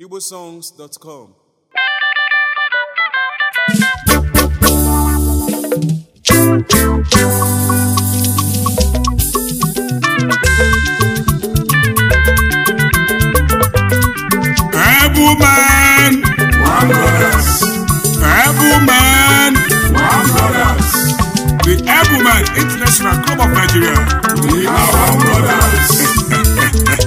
igbosongs.com Able man, One brothers, able man, one brothers, the able man international club of Nigeria. we are one brothers.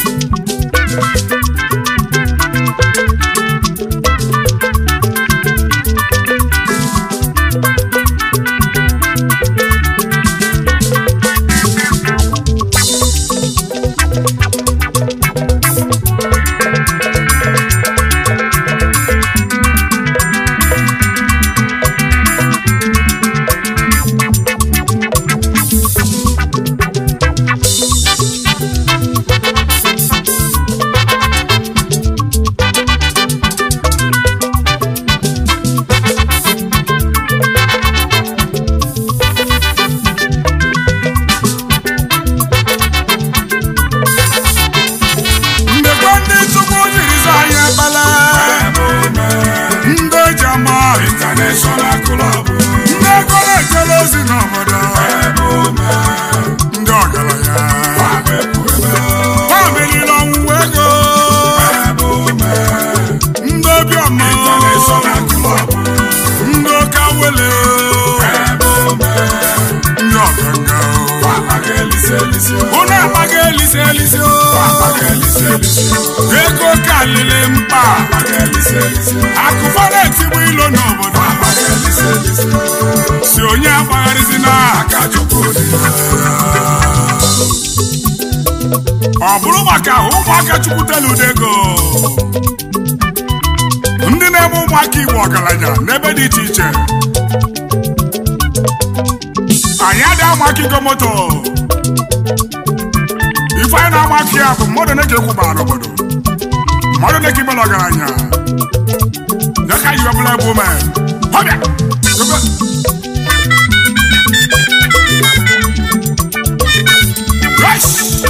Ndekwa ndị Chukwu jiri zaa anyị ekpele. Ndị eji ama, International club, ndị ego na-ejere ozi n'obodo. Ndị ọgaranya. Ha meriri ọnwụnwa ego. Ndị obiọma. International club, Ndị oke awele. Ndị ọganga. Papa Elise Elise, Unu amaghị elise elise o. Papa Elise Elise, Ego karịrị mkpa. Papa Elise Elise, Akụkọ na-etigbu ilo n'obodo. Papa Elise Elise, Si onye agbagharịzina. Akachukwu dị Ọ bụrụ maka ụmụaka Chukwu telu udo ego. Ndị na-eme ụmụaka Igbo ọgaranya n'ebe dị iche iche. Anyị adị amaka igo moto. Ife anyị na-amaka ya bụ mmadụ na-eke kwụbara n'obodo. Mmadụ na-eke imela ọgaranya. Nyaka yi ọbụla ebe ume. Ọbịa! Ebe! Yes!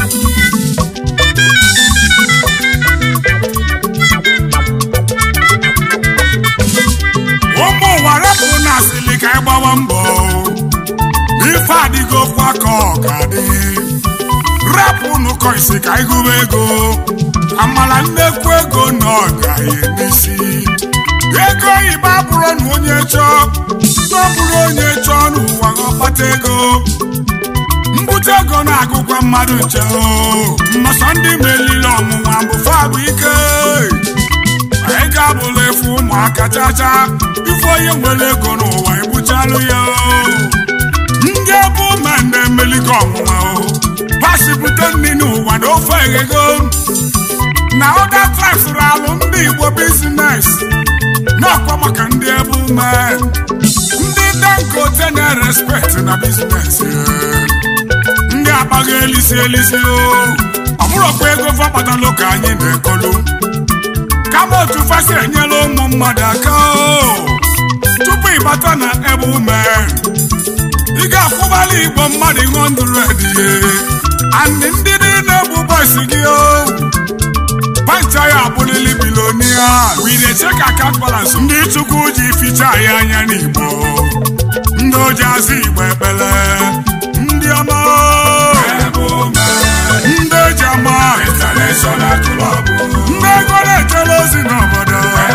ụmụ ụwa rapụ na asịlị ka anyị gbawa mbọ ife adịgo kwa ka ọ ga-adị rapụ nụkọ isi ka anyị gụba ego amala nnekwu ego na ọ gaghị n'isi ego oyibo abụrụ na onye chọọ na ọ bụrụ onye chọọ n'ụwa ka ọ kpata ego mbute ego na-agụkwa mmadụ nche o nnọsọ ndị melili ọnwụnwa bụ fabụ ike anyị ga-abụla efu ụmụaka chacha ife onye nwere ego n'ụwa egbuchalụ ya o. ndị ebe ụma na-emeligo ọnwụnwa o pasipụta nri n'ụwa na ofe eghego na ọda tribes alụ ndị igbo bizines n'ọkwa maka ndị ebe ume ndị dangote na-respekt na bizines ndị akpaghị elisi elisi o ọ bụrụkwa ego fọkpatalụ ka anyị na-ekolu kama otu fasi enyela ụmụ mmadụ aka o tupu ịbata na ebe ume ị ga-akwụbala igbo mmadụ 100 ye andị ndị niile bụ bọs gị o pancha ya abụlili bilonia wide chek akat balans ndị chukwu ji ficha ya anya n'igbo ndị oji azụ igbo ekpele ndị ọma o, ndị eji ama International club, ndị ego na-ejere ozi n'obodo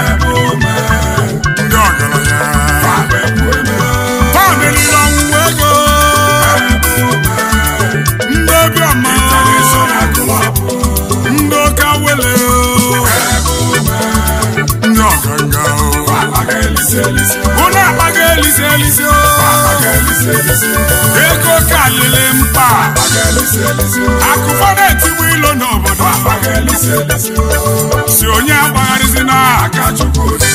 ndị ọgaranya Papa ha meriri ọnwụnwa ego ndị obiọma International club, ndị oke awele ndị ọganga Papa Elise Elise, unu akpaghị elise elise o. Papa Elise Elise, ego karịrị mkpa Papa Elise Elise, akụkọ na-etigbu ilo n'obodo Papa Elise Elise, si onye agbagharịzina Akachukwu dị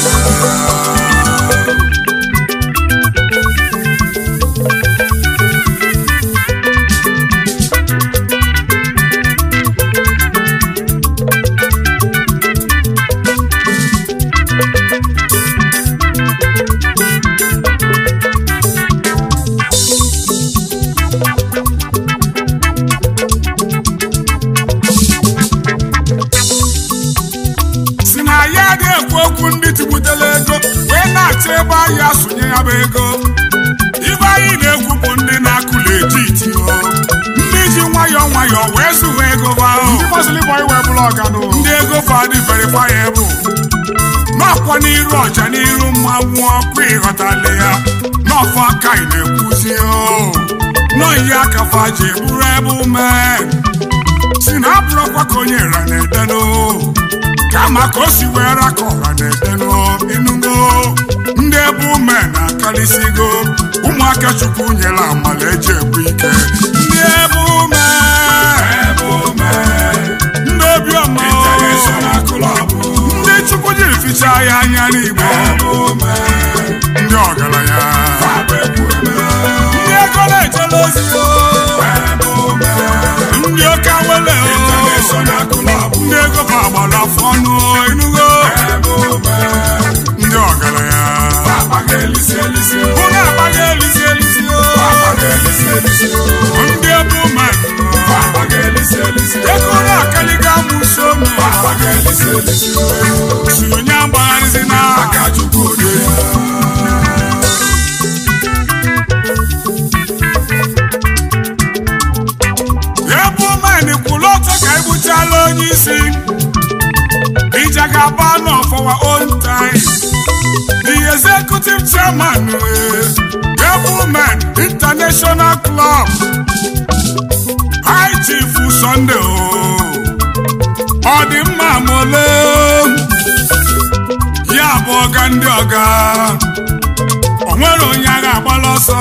na-adị ekwu okwu ndị tigbutela ego wee na-achọ ebe ahịa asụnye ya bụ ego ibe anyị na-ekwu bụ ndị na-akụ legit o ndị ji nwayọọ nwayọọ wee zụwa ego bao ndị gbasịrị ịbụ anyị wee bụrụ ọganụ ndị ego fadị verifiable n'ọkwa n'iru ọja n'iru mmanwụ ọkụ ịghọtala ya n'ọfọ aka ị na-ekwuzi o nọyi aka faji bụrụ ebe ume si na abụrụkwa ka onye ra na-edeno kama ka o si wee ra ka ọra na-edeno ịnụgo ndị ebe ume na-akarịsịgo ụmụaka chukwu nyere amala eji ekwu ike ndị ebe ume ndị obiọma ndị chukwu jiri fichaa ya anya n'igbo ndị ọgaranya ndị ego na-ejela ozi o ndị oke awele o ndị ego bụ agbara afọ ọnụ enugo ndị ọgaranya ụlọ agbaghị elisi elisi o ndị ebe ume ego na-akaliga amụso nụ si onye agbagharịzi n'aka chukwu ode ebe umen kwụrụ ọtọ ka egbuchala onye isi ija ga-aba nọ for our own time the executive chairman ebe umen international club high chief sunday o ọ dị mma mole ya bụ ọga ndị ọga o nwere onye agha agbala ọsọ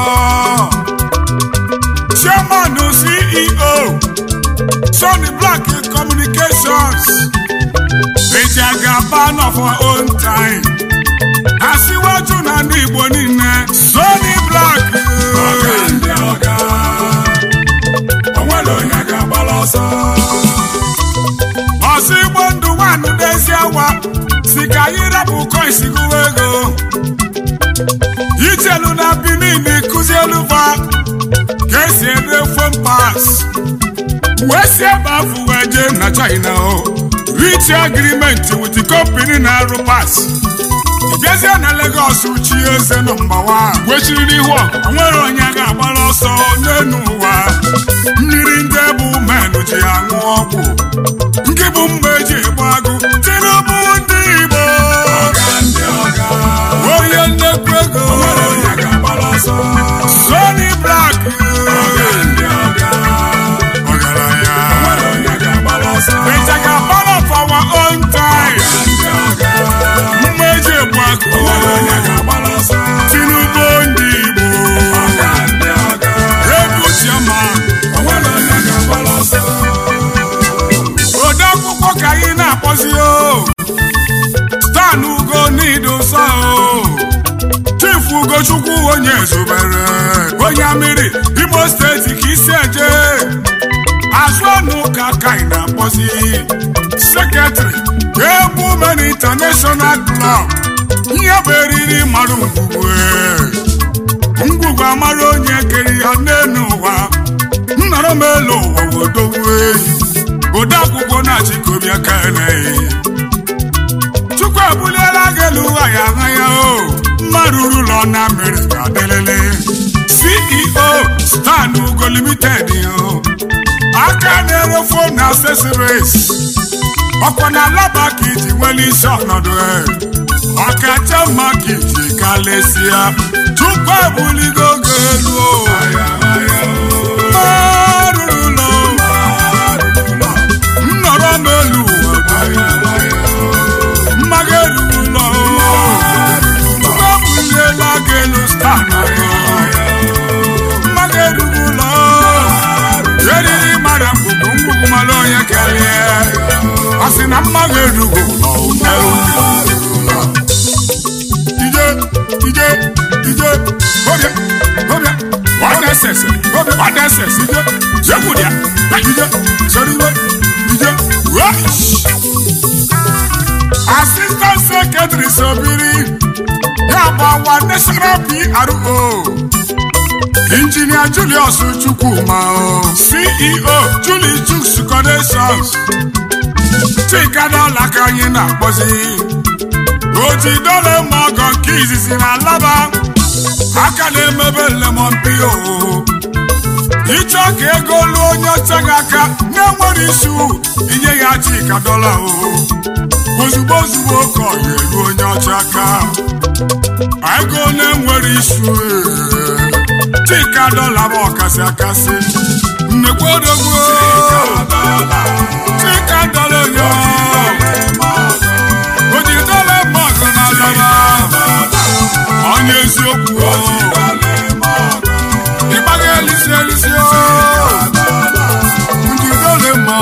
chairman ceo Sony Black Communications eji aga ban of our own time asiwaju na ndị Igbo niile Sony Black ọsọ Igbo ndụ nwanụ n'ezi awa si ka anyị rapụ coins gụwa ego ijelu na Benin kụzielu va ka esi ede phone pass wee si ebe afọ wee jee na China o reach agreement with the company na-arụ pass ịbịazie na Lagos chi eze nọ mgbawa wechiri n'ihu ọgụ nwere onye ga-agbara ọsọ n'elu ụwa mmiri ndị bụ menụ ji aṅụ ọgwụ nke bụ mgbe eji egbu agụ Tinubu ndị Igbo onye nnekwu ego Sony Black ọgaranya ịjaga part of our own time mmeji egbu akụ Tinubu ndị Igbo ebu chioma ode akwụkwọ ka anyị na-akpọzi o stan ugo n'idosa o chief ugochukwu onye zubere onye mmiri imo steeti ka isi eje azụ ọnụ ka ka ị na-akpọzi sekretịrị egwu men international club ihe bụ eriri mara ngwugwu ngwugwu amara onye kere ya n'elu ụwa nnọrọ m elu ụwa wodowu eyi ode akwụkwọ na-achịkọbịa ka eleghị chukwu ebuliela gị elu ụwa ya aha ya o mmadụ ụlọ na mmiri ga-adịlele ceo stan ugo limited o aka na-ere fon na accessories ọkwa na alaba ka iji nwere isi ọnọdụ e ọkacha mma ka iji kalesịa chukwu ebuligo oge elu o mmadụ ụlọ nnọrọ m elu ụwa mmaga elu ụlọ chukwu ebuliela gị elu stan mmaga elu ụlọ eriri mara mgbugbu mgbugbu mara onye kelee ọ sị na mmaga erugo ụlọ ije ije ije obia obia wadesese wadesese ije jekwudia ije soriwe ije rush assistant secretary sobiri ya bụ awa national pro injinia julius chukwuma o ceo julie juks connections chika dọla ka anyị na-akpọzi ojidole ma ọgọ nke izizi na alaba aka na-emebe lemon pio ịchọ ka ego lụọ onye ọcha gị aka na-enwere isu inye ya chika dọla o ozugbo ozugbo ka ọ ga-eru onye ọcha aka ego na-enwere isu ee. chika dọla bụ ọkasị akasị nnekwu odogwu chika dọla onye ojidole ma ọgọ na alaba onye eziokwu o. ịgbaga elisi elisi o ndị dole ma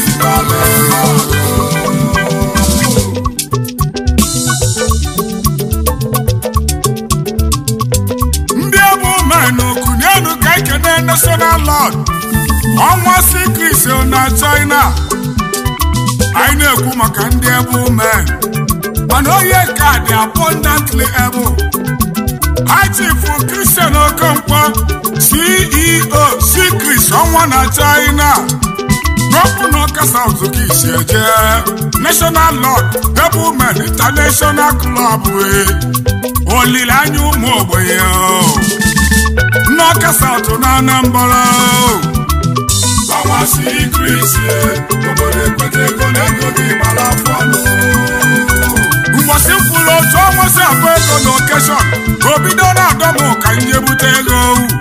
ndị ebu menụ kụnyenu ka ekene national lord ọnwa sikris na china anyị na-ekwu maka ndị ebu men mana onye ka dị abundantly able Chief Christian Okonkwo CEO Secret ọnwa na China gọvanọ ọka South ka isi eje National Lord Doublemen International Club wee olileanya ụmụ ogbenye o. n'ọka South na Anambra o. ọnwa Secret obodo ekweta ego na ego gị gbara afọ ọnụ mgbọsị kwuru otu ọnwa si abụ ego na okeshọn o bido na-adọ m ka nje bute ego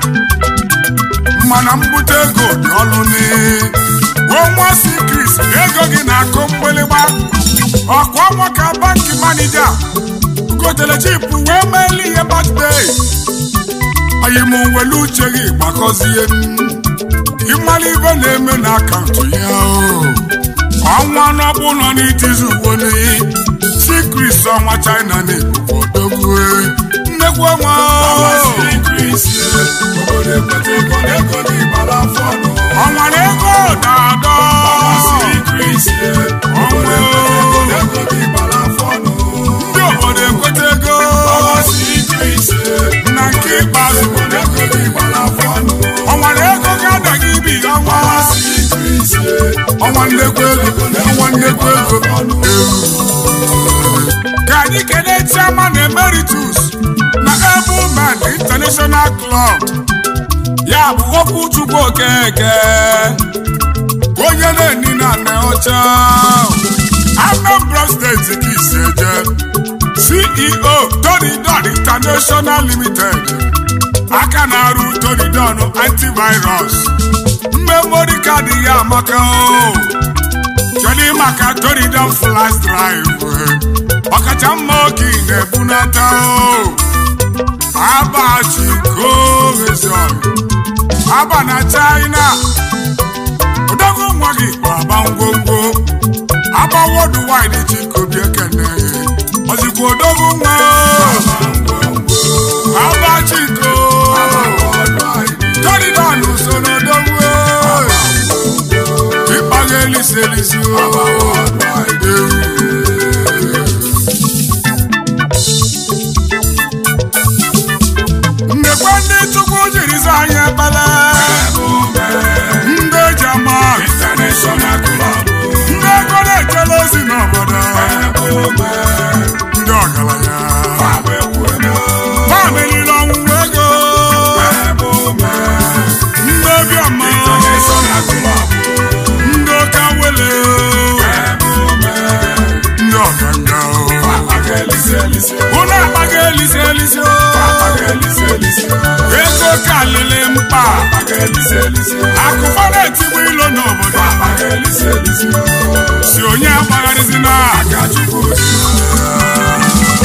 mana mbute ego dị ọlụ ni ọnwa sikris ego gị na-akụ mgbịlịgba ọkwa ọnwa ka banki manija gotere chipụ wee meela ihe batdey anyị m welu uche gị gbakọzie m ịmara ibe na-eme na akaụntụ ya o ọnwa n'ọbụ nọ n'itizu uwe n'iyi sikris ọnwa china na-ebubo odogwu nnekwu ọnwa ọnwa Secret obodo ekweta ego na ego gị gbara afọ ọnụ ọnwa na ego na-adọ ọnwa Secret obodo ekweta ego na ego gị gbara afọ ọnụ ndị obodo ekweta ego ọnwa Secret na nke ikpeazụ ego na ego gị gbara afọ ọnụ ọnwa na ego ga-adaghị ibi ọnwa ọnwa Secret ọnwa nnekwu ego ọnwa nnekwu ego ka anyị kelee chairman emeritus na Ebuman International Club ya bụ okwu Chukwu Okeke onye na-eni na nne ọcha Anambra steeti ka isi eje CEO Toridon International Limited aka na-arụ Toridon antivirus mmemori kaadị ya amaka o kedu maka Toridon flash drive ọkacha mma oke ị na-ebunata o abachiko rezon aba na China odogwu nwa gị bụ aba ngwongwo aba worldwide chikobi ekene ozikwa odogwu nwa aba chiko Toridon so n'odogwu ịkpaga elisi elisi o mmekwa ndị chukwu jiri zaa anyị ekpele ndị eji ama International Club ndị ego na-echela ozi n'obodo ndị ọgaranya Fabio Ekwueme ha meriri ọnwụnwa ego ndị obiọma International Club ndị oke awele ndị ọganga Aga elise elise ụlọ akpaga elise elise Aga elise elise ego kalịlị mkpa Aga elise elise akụkọ na-etigbu ilo n'obodo Aga elise elise si onye agbagharịzina Aka Chukwu dị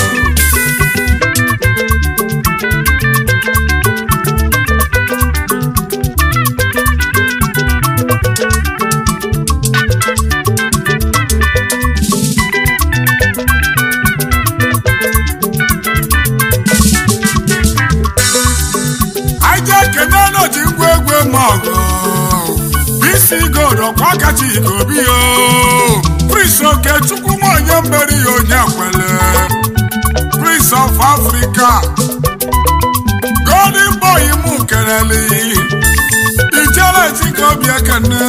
anyị jee kene n'oji ngwa egwu ma ọgụ bisi gold ọkwa kacha ikobi yo prince okechukwu nwa onye mmeri ya onye kwele prince of africa golden boy mụ keleli ijele chikobi ekene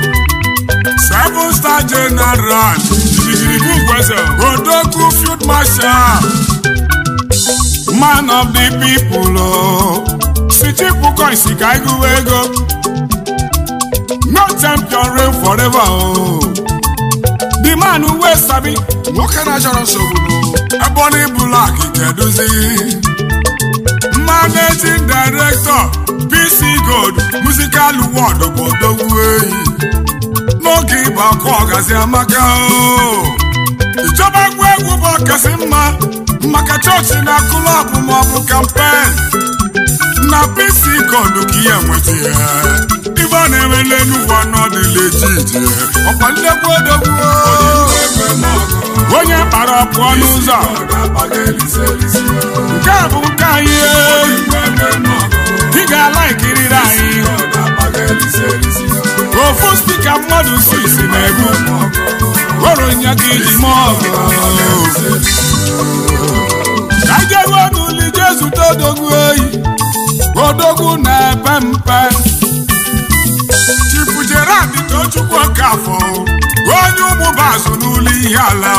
seven star general odogwu field marshal marshal man of the people o si chipu coins ka anyị gụwa ego no champion reign forever o the man wey sabi nwoke na-achọrọ nsogbu ebonyi black keduzi managing director pc gold musical world bụ odogwu eyi n'oge ịba ọkụ ọgazi amaka o ìjọba gwa egwu bụ ọkasị mma maka chọọchị na klọb maọbụ kampen na pc gold ka ihe nweta ya ibe a na-eme n'elu ụwa n'ọdịla ejiji ọkwa nnekwu odogwu onye kpara pụọ n'ụzọ nke a bụ nke anyị ị ga-ala ikiriri anyị ofu spika mmadụ sisi na-egbu were nya gị iji mee ọgụ ka jeruo n'ụlọ ije zute odogwu oyi odogwu na-epe mpe chifu gerard tochukwu okafọ onye ụmụba azụ n'ụlọ ihe ala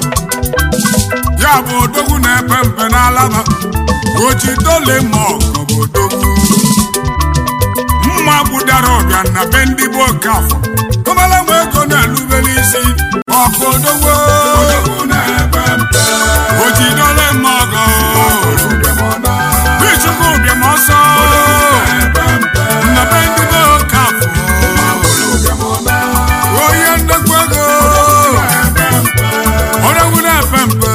ya bụ odogwu na-epe mpe n'alaba ojidole ma ọgọ bụ odogwu mma gbudara ọbịa na be ndị bụ okafọ kọmala nwe ego na-elube n'isi ọkụ odogwu ojidole ma ọgọ bichukwu bịam ọsọ na be ndị bụ okafọ onye ndekwa ego odogwu na-epe mpe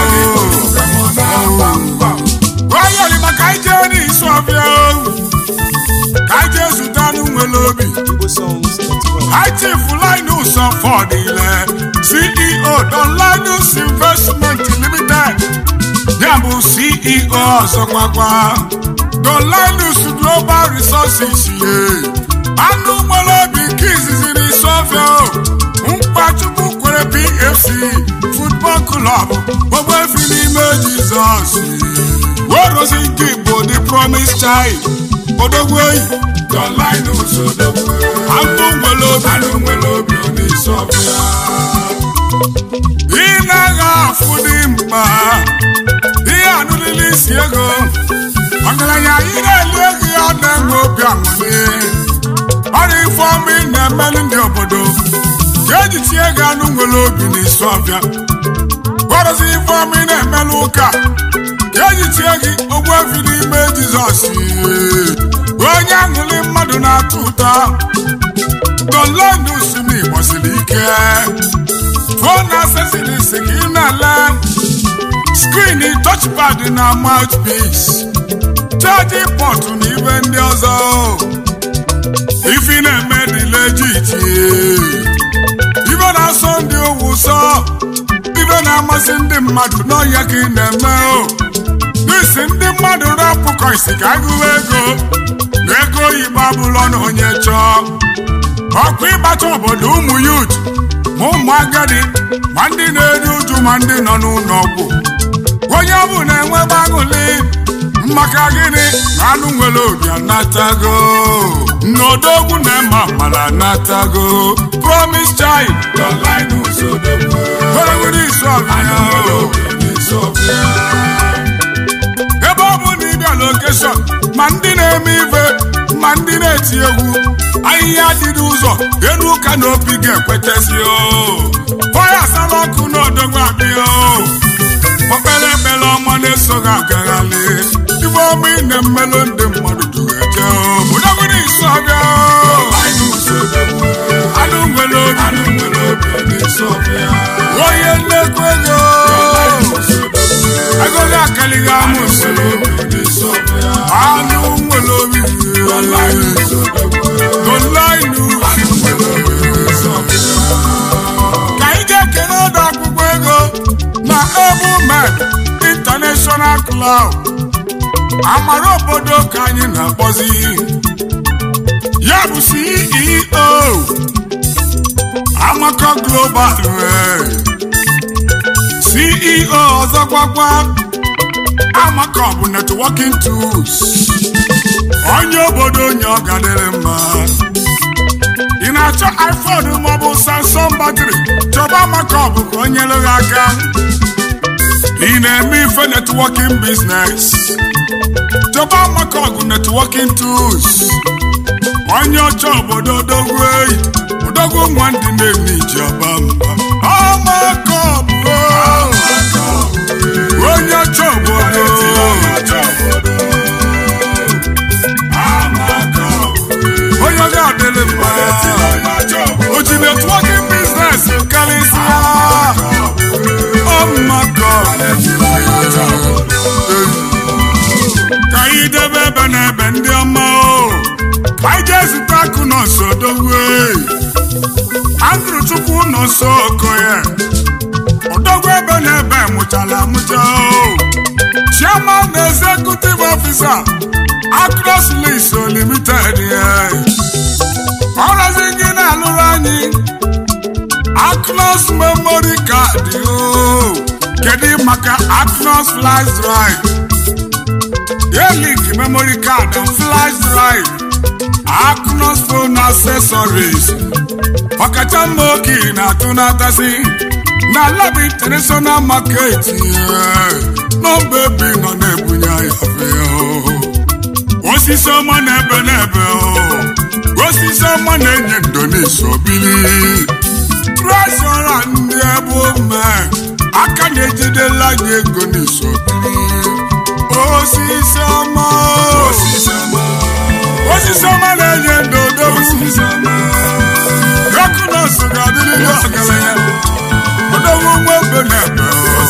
onye olima ka anyị jee n'isi ọbịa ka anyị jee zute anụ nwere obi Chief Linus Ọfọdịle CEO Don Linus Investment Limited ya bụ CEO ọzọkwakwa Don Linus Global Resources ye anụ nwere obi nke izizi n'isi ọfịa mkpachukwu kwere PFC Football Club ogbefi n'ime Jizọs werozi nke Igbo The Promise Child odogwu oyi Don Linus odogwu anụ nwere obi anụ nwere obi n'isi ọbịa ị naghị afụ dị mkpa ihe anụlili isi ego ọgaranya ị na-eli ego ya na-enwe obi aṅụrị ọrụ ife ọma ị na-emelụ ndị obodo ga-eji tie ego anụ nwere obi n'isi ọbịa gwarụzi ife ọma ị na-emelụ ụka ga-eji tie gị ogbu efi n'ime jizọs onye aṅụrị mmadụ na-atụ ụta dolenus n'igbo siri ike fon accessories ka ị na-ele skrin touchpad na mouthpiece chaji pọtụ na ibe ndị ọzọ ifi na-eme dị legit ibe na-asọ ndị owu ụsọ ibe na-amasị ndị mmadụ n'ọhịa ka ị na-eme o n'isi ndị mmadụ rapụ koisi ka agụwa ego na ego oyibo abụlọ na onye chọọ ọkụ ịgbacha obodo ụmụ yut ma ụmụ agadi ma ndị na-eri uju ma ndị nọ n'ụlọ ọgwụ onye ọ bụla enwebe aṅụli maka gịnị na anụ nwere obi anatago n'odogwu na-eme amala anatago promise child Don Linus odogwu weregoro isu anụ nwere ọbịa obi n'isi ọbịa ebe ọ bụ na ịbịa lokeshọn ma ndị na-eme ife ma ndị na-eti egwu ahịhịa dị n'ụzọ elu ụka na opi ga-ekwetezi o fọya asala ọkụ n'odogwu abịa o okpere ekpere ọma na-esoghị agaghalị ibe ọma ị na-emelụ ndị mmadụ dueje odogwuru isi ọbịa Linus odogwu anụ nwere obi anụ nwere obi n'isi ọbịa onye nnekwu ego Linus odogwu ego gị akalighị amụsị nwere obi n'isi ọbịa anụ nwere obi Don Linus odogwu Dolainu anụ nwere obi n'isi ọbịa ka anyị ga-ekele ọdụ akwụkwọ ego na Ebumed International Club amara obodo ka anyị na-akpọzi ya bụ CEO Amaka Global eh, CEO ọzọkwakwa Amaka bụ networking tools onye obodo onye ọ gadịrị mma ị na-achọ iphone maọbụ samsung batrị chọba maka ọ bụ ka o nyere gị aka ị na-eme ife networking business chọba maka ọgụ networking tools onye ọcha obodo odogwu eyi odogwu nwa ndị na-eme iji ọba mba ọmaka ọbụ onye ọcha obodo onye ọga adịlị mma o ji networking business karịsịa ọmaka ka anyị debe ebe na ebe ndị ọma o ka anyị jee zụta akụ nọọsụ odogwu andrew chukwu nọọsụ okoye odogwu ebe na ebe mụchara amụcha o chairman na executive officer across lease limited ọrọzi gị na-alụrụ anyị acnos memory card o kedu maka acnos flash drive Yearlink memory card and flash drive acnos phone accessories ọkacha mma oke na-atụ n'atasi na lab international market nọmba ebe nọ na-ebunye ahịa osisi ọma na-ebe n'ebe osisi ọma na-enye ndonesi obili trezọra ndị ebe ome aka na-ejidela anyị ego n'isi obili osisi ọma osisi ọma na-enye ndodo rọkụnọs ga-adịrịrị ọgaranya odogwu nwa ebe na-ebe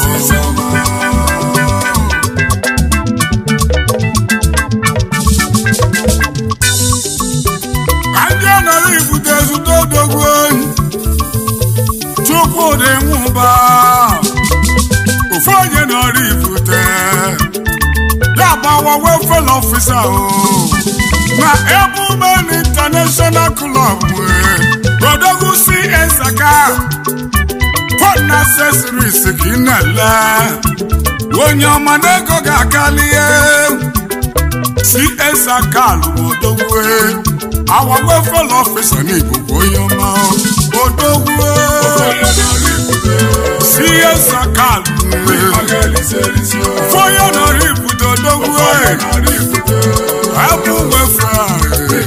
ndị anọrọ ibute ezute odogwu oyi chukwudị nwụba ofu onye nọrọ ibute ya gbawa welfare officer o na ebumen international club wee odogwu cs aka phone accessories ka ị na-ele onye ọma na ego ga-akalie cs aka lụrụ odogwu our welfare officer n'Igbo bụ onye ọma odogwu cs aka fọyọ nọrọ ibute odogwu abụ welfare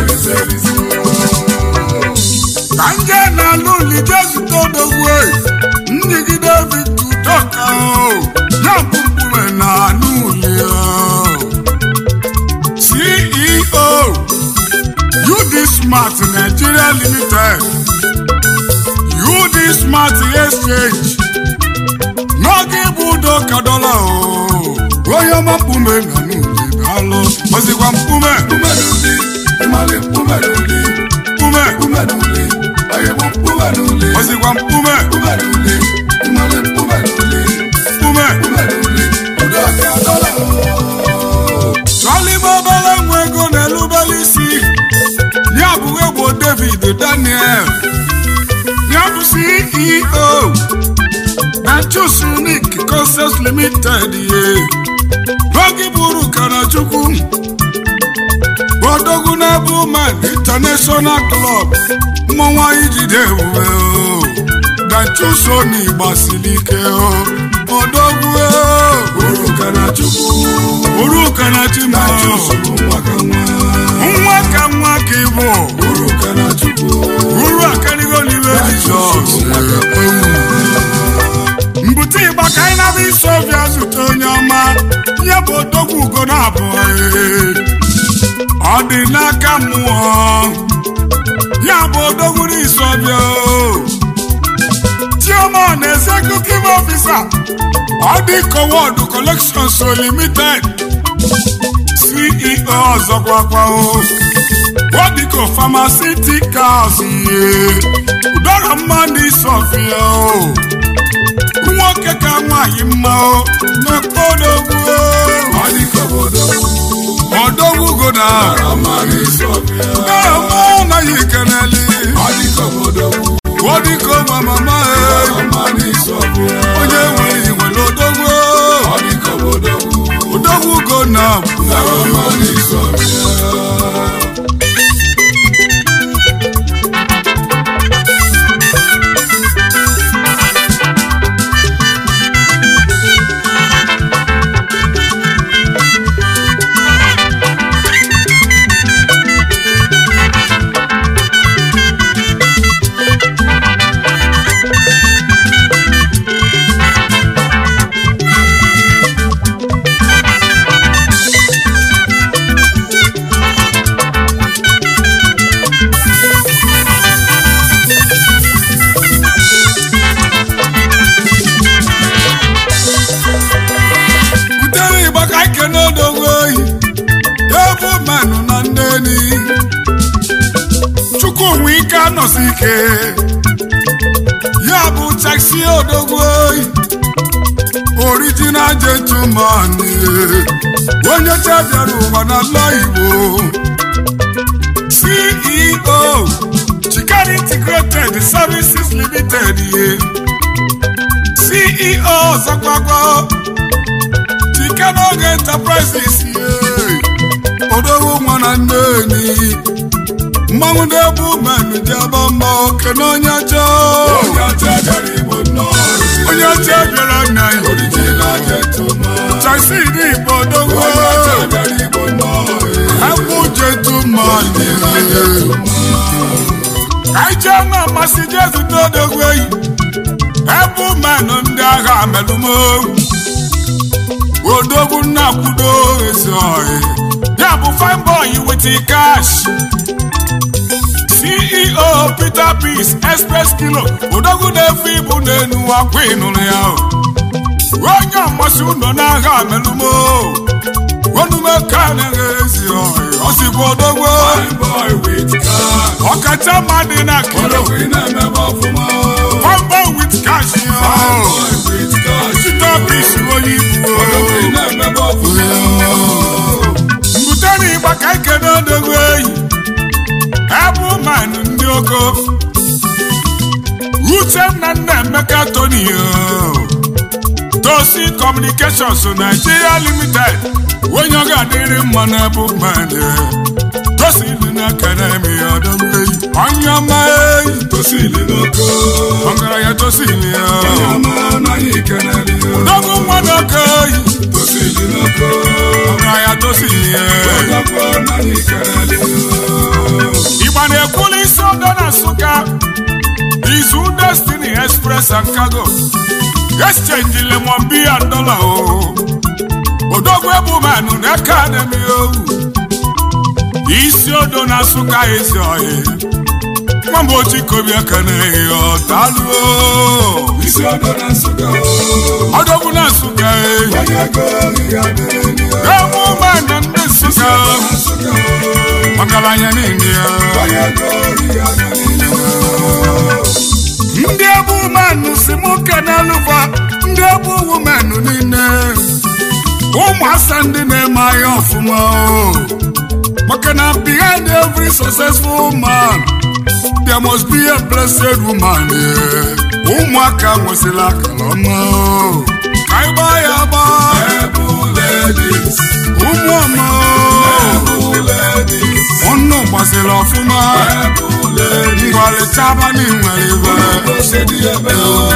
ka nje na-alụ lije zute odogwu njigide vitudoka ya bụ mkpume na anụ uli ceo UD Smart Nigeria Limited UD Smart Exchange n'oge ịbụ udo ka dọla o onye ọma mkpume na n'uli daalụ ozikwa mkpume mkpume ozikwa mkpume mkpume chọlị ime obere nwa ego na-elubere isi ya bụ egbo David Daniel ya bụ CEO na Choose Unique Concepts Limited ye n'oge bụrụ Kanachukwu odogwu na-ebu man International Club mmọnwụ anyị jide ebube o na Choose Oni gbasiri ike o odogwu o Kanachukwu uru Kanachima nwa ka nwa ka ịbụ Uru Kanachukwu uru akarigo n'iwe Jizọs mbute ịgba ka anyị naba isi ọbịa zute onye ọma ihe bụ odogwu ugo na abụọ ọ dị n'aka mmụọ ya bụ odogwu n'isi ọbịa chioma na executive officer ọ dị kowod collections limited ceo ọzọkwakwa wadiko pharmaceuticals ihe ụdọrọ mma n'isi ọfịa o nwoke ka nwaanyị mma o na-ekpe odogwu odogwu goda ọma anaghị keneli wadiko mamama onye nwere nwere odogwu odogwu go na nọsi ike ya bụ taxi odogwu oyi original gentleman onye chabiara ụwa n'ala igbo ceo chikari integrated services limited ye ceo ọzọkwakwa chikanoge enterprises ye odogwu nwa na nne enyi mmanwụ na-ebu mmanụ ji aba mma oke n'onye ọcha onye ọcha bịara igbo nnọọ onye ọcha bịara nna ya original gentleman chasidi igbo odogwu onye ọcha bịara igbo nnọọ Ẹkú gentleman Ẹjẹ́ náà masị Jesu n'odogwu eyi Ẹbụ mmanụ ndị agha melumo Odogwu nnakwudo ezi ọhị Ya bụ fine boy with cash CEO Peter Peace Express Kilo Odogwu na-efe ibu n'enu akwa ịnụrụ ya Onye ọmasị ụnọ n'agha melumo onume ka na-eghe ezi ọhị ọsịkwa odogwu fine boy with car ọkacha mma dị na kilo odogwu ị na-emebe ọfụma kwamba wit cash fine boy with car site ọbisi onye ibu odogwu ị na-emebe ọfụma mbute na ịgba ka ikene odogwu eyi ebu manụ ndị oko uchenna nna emeka tony tosi communications nigeria limited onye ọ ga-adịrị mma na ebu mmanụ tosi dị na akademi odogwu eyi onye ọma eyi tosili n'oko ọgaranya tosili ya onye ọma anaghị keneli odogwu nwa n'oke eyi tosili n'oko ọgaranya tosili ya onye ọkwa anaghị keneli Igba na-ekwuli isi ọdọ na Nsụka Izu Destiny Express and Cargo Exchange lemon beer and dollar o Odogwu ebumanụ na akademi owu Isi ọdọ na Nsụka ezi ọhị Nwamba ochi kobi aka na-ehi ọtalụ o isi ọdọ na nsụga Odogwu na Nsụka ehi onye ego ihe adịrị Ebumanụ ndị Nsụka nsụga Ọgaranya niile ya onye ego ihe adịrị ndị ebu menụ si mụ kenelụfa ndị ebu wumenụ niile ụmụasa ndị na-eme ahịa ọfụma o maka na behind every successful man there must be a blessed woman eh. ụmụaka nwesịrị akara ọma o ka anyị gbaa ya gbaa ebu ladies ụmụ ọma o ebu ladies ọnụ gbaziri ọfụma ebu ladies ngwalịchaba na nwere ibe osedi ebe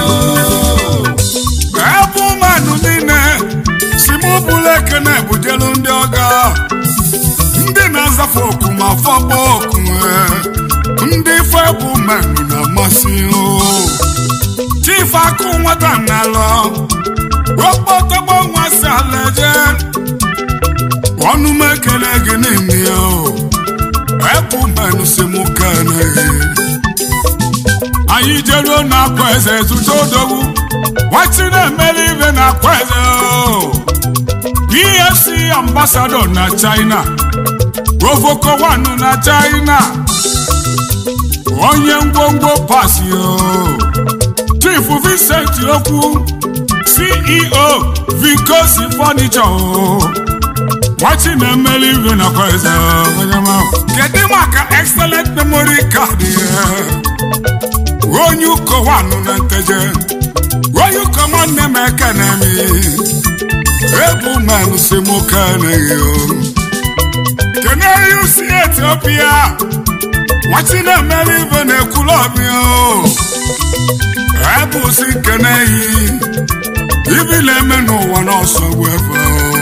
ebe mmadụ niile si mụ bụrụ ekene bujelu ndị ọga ndị na-azafe oku ma fọkpọ oku eh, ndị ife bụ mmadụ na-amasị o chief akụ nwata nalọ okpotogbo nwa si alaje ọnụ m ekele gị n'ime ya o ebu mmadụ si mụ kene anyị jeruo n'akwa eze zụta odogwu nwachi na-emere ibe n'akwa eze o. efc ambasadọ na china govoko wanu na china onye ngwongwo pasi o chief vincent okwu ceo vicosi furniture o nwachi na-emere ibe n'akwa eze o. onye ma kedu maka excellent memory card ya onye ụkọ wanụ na nteje onye ụkọ nwanne m ekene m ebu manụ si mụ keneghị kene yusi etiopia nwachi na-emere ibe na-ekwulu ọbịa o ebu si keneghị ibi na-eme n'ụwa n'ọsọ wefe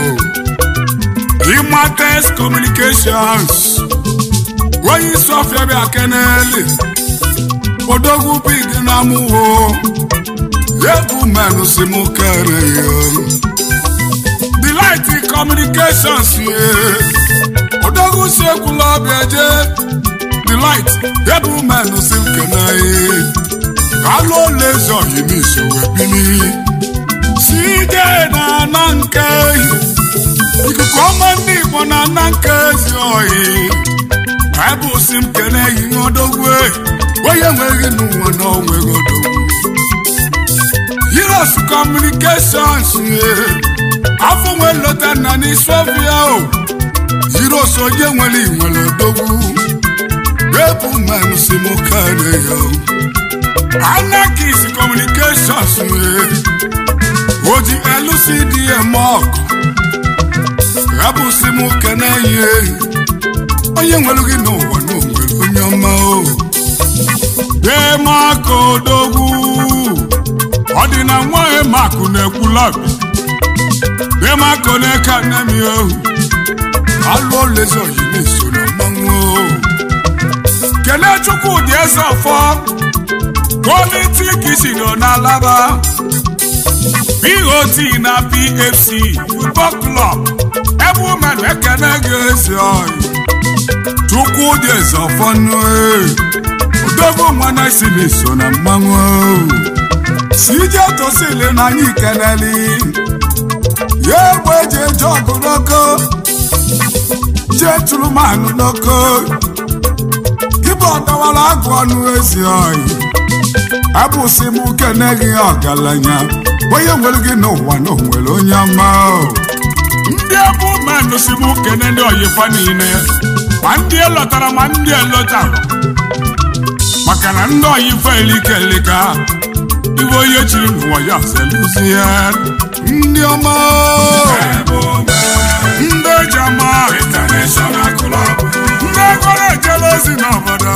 imates communications onye isi ọfịa bịa keneli odogwu big na mụwo egwu menụ si mụ kere ya delight communications ye odogwu si ekwula ọbịa je delight egwu menụ si kene ya kalụ ole ezi ohi n'iso wee bili si ije na ana nke ikuku ọma ndị igbo na ana nke ezi ohi baịbụl si m kene yi odogwu onye nweghị n'ụwa na onweghị odogwu Heroes Communications afọ nwe lọta na n'isofia o Heroes onye nwere nwere odogwu ebu mmanụ si m kane ya Anarchist Communications o ji LCDM ọkụ abụsị m kene ya onye nwere gị n'ụwa na onwere onye ọma o demaka odogwu ọ dị na nwaanyị makụ na-ekwulabi demaka na-eke nemi ohu alụ olezi oyi na-eso na mmanwụ kele chukwudị eze ọfọ politiki si nọ n'alaba BOT na PFC football club ebe ụmenụ ekene gị ezi oyi chukwudị eze ọfọ nụ odogwu nwa na isi na-eso na mmanwụ sije tosili na anyị keneli ya egbe eji eje ọgụ n'oko jee tụrụ manụ n'oko gịbụ ọdọwara agụ ọnụ ezi oyi abụsị m kene gị ọgaranya onye nwere gị n'ụwa na onwere onye ọma ndị ebu mmanụ si m kene ndị oyifa niile ma ndị elọtara ma ndị elọtara maka na ndị oyifa elika elika iwe onye chiri n'ụwa ya zeluzie ndị ọma ndị eji ama International Club ndị ego na-ejele ozi n'obodo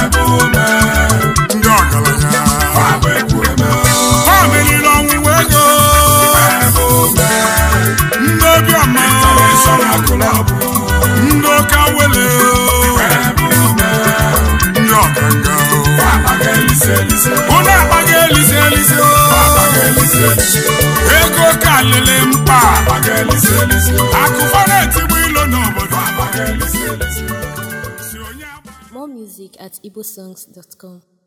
ndị ọgaranya Fabụ Ekwueme ha meriri ọnwụnwa ego ndị obiọma International Club ndị oke awele ndị ọkanga Abaga Elise Elise ụlọ akpaghị elise elise Abaga Elise Elise ego ka lele mkpa Abaga Elise Elise akụfa na-etigbu ilo n'obodo Abaga Elise Elise si onye agba More music at igbosongs.com.